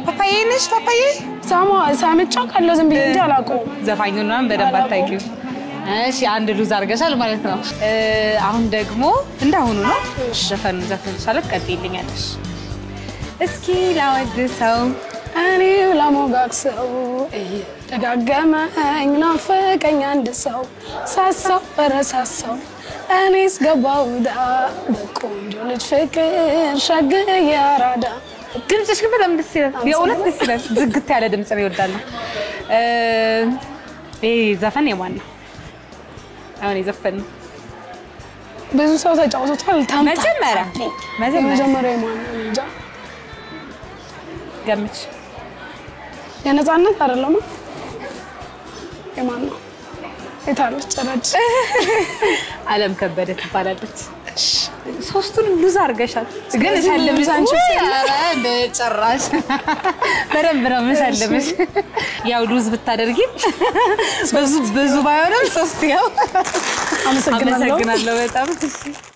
ፓፓዬ ነሽ? ፓፓዬ ሳማ ሳምጫ ካለው ዝም ብዬ እንጂ አላውቀውም። ዘፋኙ ምናምን በደንብ አላውቀውም። አታውቂው። እሺ አንድ ሉዝ አድርገሻል ማለት ነው። እ፣ አሁን ደግሞ እንዳሁኑ ነው ዘፈኑ ዘፈን ሳለት ቀጥይልኛለሽ። እስኪ ላወድሰው እኔው ለሞጋግሰው እየደጋገመኝ ናፈቀኝ አንድ ሰው ሳሳው በረሳሳው እኔስ ገባው ዳ በቆንጆ ልጅ ፍቅር ሸግዬ አራዳ ድምፅሽ ግን በጣም ደስ ይላል። የእውነት ደስ ይላል። ዝግት ያለ ድምፅ ነው ይወዳለሁ። ይህ ዘፈን የማን ነው? አሁን የዘፈን ነው ብዙ ሰው ተጫውቶታል። ታምታ መጀመሪያ መጀመሪያ የመጀመሪያ የማን ነው? እንጃ ገምች። የነፃነት አይደለም የማን ነው? የታለች ረድ አለም ከበደ ትባላለች። ሶስቱን ሉዝ አድርገሻል፣ ግን ስለዚህ እሸልምሽ ሉዝ አንቺ ውይ፣ ኧረ እንደ ጭራሽ በደንብ ነው የምሸልምሽ። ያው ሉዝ ብታደርጊ ብዙ ብዙ ባይሆንም ሶስት ያው አመሰግናለሁ። አመሰግናለሁ በጣም